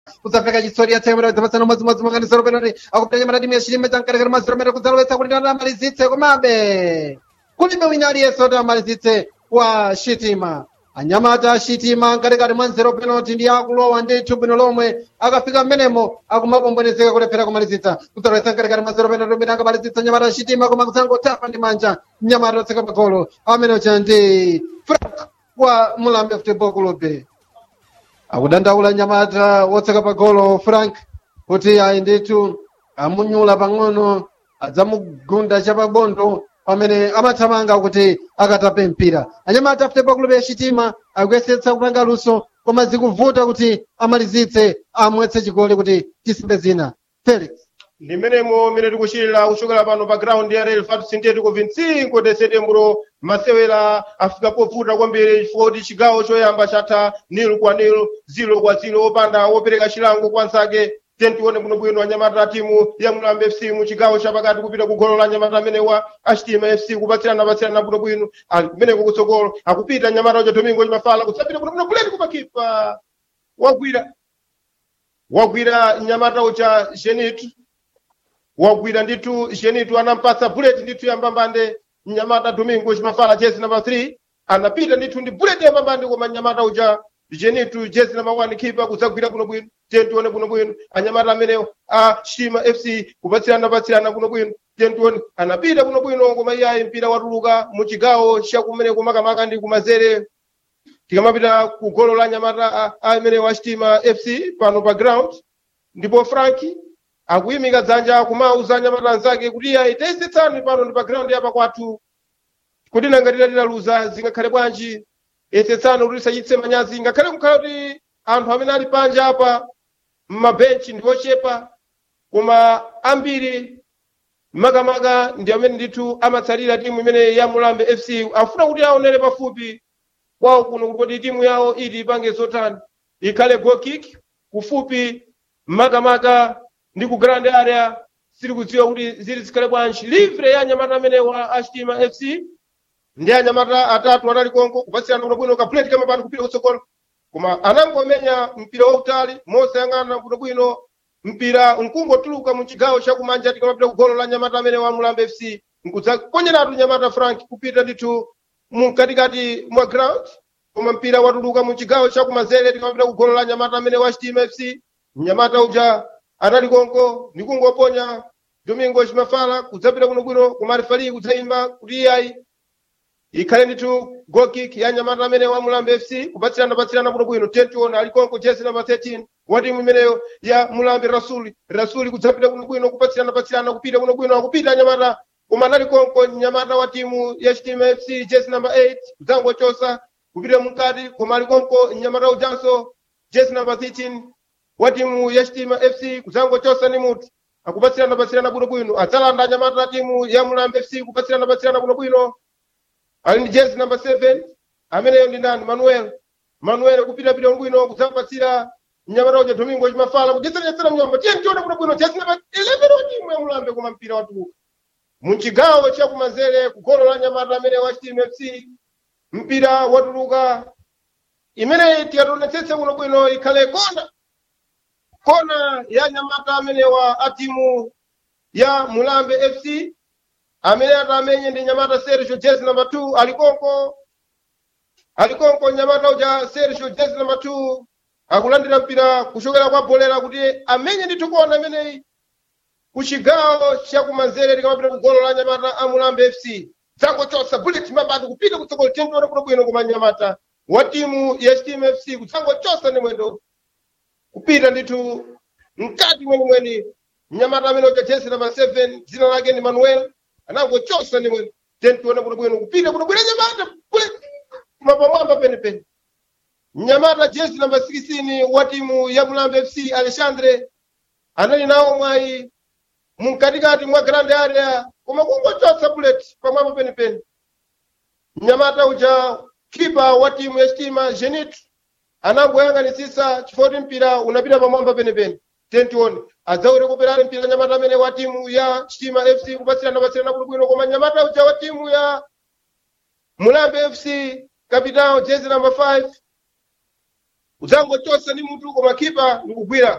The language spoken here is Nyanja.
kudzapfeka chisori yatsemera dzapasana umodzi-modzi makanisa penalty akupita nyamata timu yachilime chamkarekera maziromero kudzalowetsa kuti ndana amalizitse komabe kulibe wina aliyense kuti amalizitse wa shitima anyamata ashitima mkatikati mwa nzero penalty ndi akulowa ndithu bwino lomwe akafika mmenemo akumakombonezeka kulephera kumalizitsa kudzalowetsa mkatikati mwa nzero penalty umene akamalizitsa nyamata ashitima koma kudzangotapa ndi manja nyamata otseka pagolo amene ucha ndi frank wa mulambe football club akudandaula nyamata wotseka pagolo frank kuti ayi ndithu amunyula pang'ono adzamugunda chapabondo pamene amathamanga kuti akatape mpira anyamata football club yachitima akuyesetsa kupanga luso koma zikuvuta kuti amalizitse amwetse chigoli kuti tisimbe zina felix ndi mmenemo mmene tikuchitira kuchokera pano pa ground ya real fat sintético 25 de setembro masewera afika povuta kwambiri chifukwa kuti chigawo choyamba chatha nil kwa nil zilo kwa zilo opanda wopereka chilango kwa nzake tentione bwinobwino anyamata timu ya mulambe fc mu chigawo chapakati kupita ku golo la anyamata amene wa achitima fc kupatsirana patsirana bwinobwino ali kumeneko kutsogolo akupita anyamata uja domingo chimafala kutsapita bwinobwino buleti kumakipa wagwira wagwira nyamata uja genitu wagwira ndithu genitu anampatsa buleti ndithu yambambande mnyamata domingo chimafala jezi namba 3 anapita ndithu ndi buleti yambambande koma mnyamata uja genitu jezi namba 1 kipa kudzagwira bwinobwino tentione bwinobwino anyamata amenewo a shima fc kupatsirana patsirana bwinobwino tentione anapita bwinobwino koma iyayi mpira watuluka mu chigawo chakumeneko makamaka ndi kumazere tikamapita ku golo la nyamata amenewo a chitima fc pano pa ground ndipo franki akuyimika dzanja kumauza anyamata anzake kuti iyayi tayesetsani pano ndi pa ground yapa kwathu kuti nanga titatilaluza zingakhale bwanji yesetsani kuti tisachitse manyazi ngakhale kukhala kuti anthu amene ali panja apa mmabenchi ndi ochepa koma ambiri makamaka ndi amene ndithu amatsalira timu imene ya mulambe fc afuna kuti aonere pafupi kwawo kuno kuti kodi timu yawo iti ipange zotani ikhale goal kick kufupi makamaka ndi ku grand area sili kudziwa kuti zili zikhale bwanji livre ya anyamata amene wa achitima fc ndi anyamata atatu anali konko kupatsirana bwinobwino kapuleti kamapani kupita kutsogolo koma anangomenya mpira wautali mosayang'ana bwinobwino mpira nkungotuluka mu chigawo chakumanja tikamapita ku golo la nyamata amene wa mulambe fc nkudzakonyenatu nyamata frank kupita ndithu mkatikati mwa ground koma mpira watuluka mu chigawo chakumanzere tikamapita ku golo la nyamata amene wa chitima fc mnyamata uja anali konko ndikungoponya domingo chimafala kudzapita bwinobwino kumarefali kudzayimba kuti iyayi ikhale ndithu goal kick ya nyamata amene wa mulambe fc kupatsirana patsirana bwinobwino tentiona ali konko jezi namba 13 wa timu imeneyo ya mulambe rasuli rasuli kudzapita bwinobwino kupatsirana patsirana kupita bwinobwino akupita anyamata koma anali konko nyamata wa timu ya chitima fc jezi namba 8 kudzangochosa kupita mkati koma ali konko nyamata ujanso jezi namba 13 wa timu ya chitima fc kudzangochosa ni mutu akupatsirana patsirana bwinobwino adzalanda anyamata timu ya mulambe fc kupatsirana patsirana bwinobwino ali ndi jezi namba 7 ameneyo ndi ndani manuel manuel kupita pita bwino kudzapatsira mnyamata uja domingo chimafala kudyetseranyetsera mnyomba tiye tione bwinobwino jezi namba 11 wa timu ya mulambe koma mpira watuluka munchigawo chakumanzere kugolo la nyamata amene wa chitima fc mpira watuluka imeneyi tikationetsetse bwinobwino ikhale kona kona ya nyamata amene wa atimu ya mulambe fc amene atamenye ndi nyamata sergio jezi namba 2 alikonko alikonko nyamata uja sergio jezi namba 2 akulandira mpira kuchokera kwa bolera kuti amenye ndithu kona imeneyi ku chigawo chakumanzere likamapita ku golo la nyamata a mulambe fc dzangochosa bullet mabati kupita kutsogolo tendione bwinobwino koma nyamata wa timu ya chitima fc kudzangochosa ndi mwendo kupita ndithu mkati mwenimweni mnyamata amene uja jezi namba 7 dzina lake ndi manuel anangochosa ndi mwendo tendione bwinobwino kupita bwinobwino nyamata bullet mapamwamba penepene mnyamata jezi namba 16 wa timu ya mulambe fc alexandre anali nawo mwayi mumkatikati mwa grand area koma kungochotsa bullet pamwamba penepene mnyamata uja kipa wa timu ya chitima genit anangoyang'anisisa chifoti mpira unapita pamwamba penepene tentione adzawire kuperani mpira nyamata amene wa timu ya chitima fc kupatsirana patsirana bwinobwino koma nyamata uja wa timu ya mulambe fc kapitao jezi namba 5 udzangochosa ndi mutu koma khipa ndikugwira